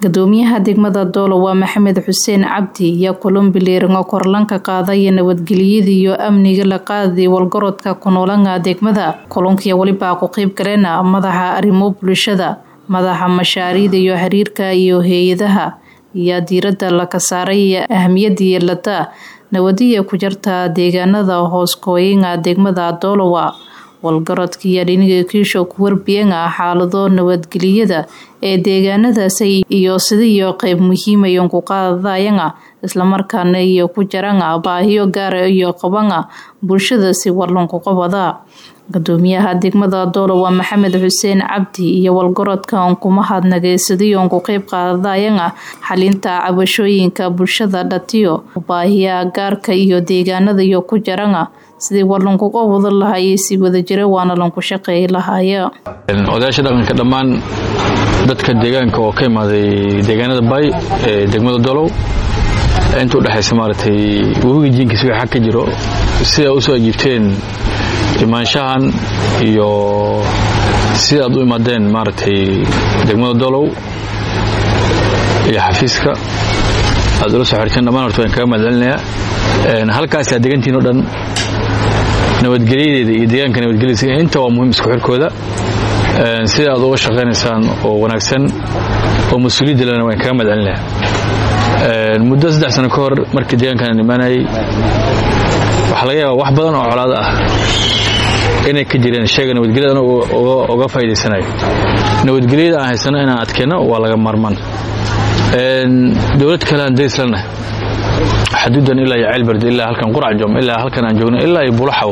gudoomiyaha degmada doolo waa maxamed xuseen cabdi iyo kulumbiliirango korlanka qaadaya nabadgelyada iyo amniga la qaadi walgorodka kunoolanga degmada kulunkiya welibaa ku qeyb galeena madaxa arrimo bulshada madaxa mashaariida iyo xiriirka iyo hay-adaha iyo diirada laka saaray ahamiyada yeelata nabadiya ku jirta deegaanada hooskooyinga degmada doolowa walgarodka iyo dhiniga kiisho ku warbiyenga xaalado nabadgeliyada ee deegaanadaasi iyo sidiiyo qeyb muhiimayon ku qaadayanga islamarkaana iyo ku jaranga baahiyo gaara iyo qabanga bulshada si warlanku qabada gudoomiyaha degmada doolo waa maxamed xuseen cabdi iyo walgorodkan kuma hadnageysadiyon ku qeyb qaadayanga xalinta cabashooyinka bulshada dhatiyo baahiya gaarka iyo deegaanada iyo ku jaranga sidii warlankuga wada lahayay si wadajira waana lanku shaqeey lahaya odayaasha dhaqanka dhammaan dadka deegaanka oo ka imaaday deegaanada bay ee degmada dolow inta udhexaysa maaragtay webiga jiinkiis wixii xag ka jiro sidaa usoo ajiibteen imaanshahan iyo sida aad u imaadeen maaragtay degmada dolow iyo xafiiska aad ula soo xirteen dhammaan horta waan kaga mahadcelinayaa halkaas aad degantihin o dhan nabadgelyadeeda iyo deegaanka nabadgelyadiisa inta waa muhiim isku xirkooda sida aad uga shaqaynaysaan oo wanaagsan oo mas-uuliyadda lena waan kaga madcelinaya muddo saddex sano ka hor markii deegaankan imaanayay waxaa laga yaabaa wax badan oo colaado ah inay ka jireen sheega nabadgelyada uga faa'idaysanayo nabadgelyada aan haysano inaan adkeenno waa laga maarmaan dowlad kale aan darislanahay xaduudan ilaa iyo ceelberd ilaa halkan quracjom ilaa halkan aan joogno ilaa iyo bulaxaw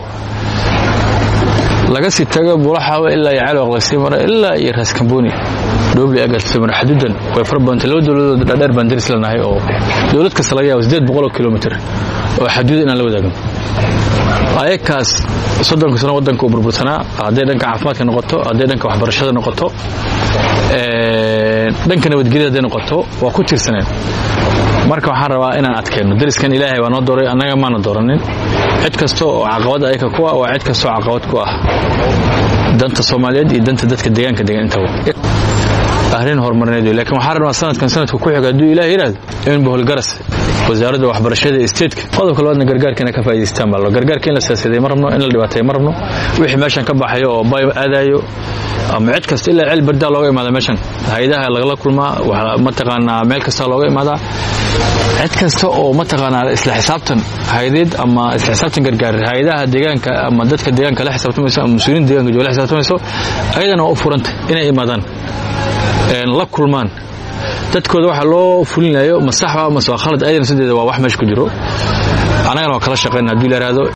laga sii tago bulaxaw ilaa iyo ceelwaq lasii mara ilaa iyo raaskamboni dhoobli agas lasii mara xaduudan way fara badantay laba dowladood dhaadheer baan daris lanahay oo dowlad kasta laga yaabo siddeed boqoloo kilomitr oo xaduuda inaan la wadaagno ayakaas soddonka sano waddanka uu burbursanaa hadday dhanka caafimaadka noqoto hadday dhanka waxbarashada noqoto dhanka nabadgelyada hadday noqoto waa ku tiirsaneen marka waxaan rabaa inaan adkeenno dariskan ilaahay waa noo dooray annaga maana dooranin cid kasta oo caqabad ayaka ku ah waa cid kastoo caqabad ku ah danta soomaaliyeed iyo danta dadka deegaanka degan intaba arrin horumarineed wey lakiin waxaan rabnaa sanadkan sanadka ku xiga hadduu ilaah yidhaahdo in boholgaras wasaaradda waxbarashada ee statetka qodobka labaadna gargaarka inay ka faa'idaystaan baa lo gargaarka in la siyaasaday ma rabno in la dhibaateeyo ma rabno wixii meeshan ka baxayo oo bay aadayo ama cid kasta ilaa ceel bardaa looga imaada meeshan hay-adaha lagala kulmaa mataqaanaa meel kastaa looga imaadaa cid kasta oo mataqaanaa isla xisaabtan hay-adeed ama isla xisaabtan gargaar hay-adaha deegaanka ama dadka deegaanka la xisaabtamayso ama mas-uuliyiin deegaanka jooga la xisaabtamayso ayadana waa u furanta inay imaadaan la kulmaan dadkooda waxa loo fulinayo ma saxba mase waa khalad ayadana sideeda waa wax meesha ku jiro annagana waa kala shaqayna haduu la yihahdo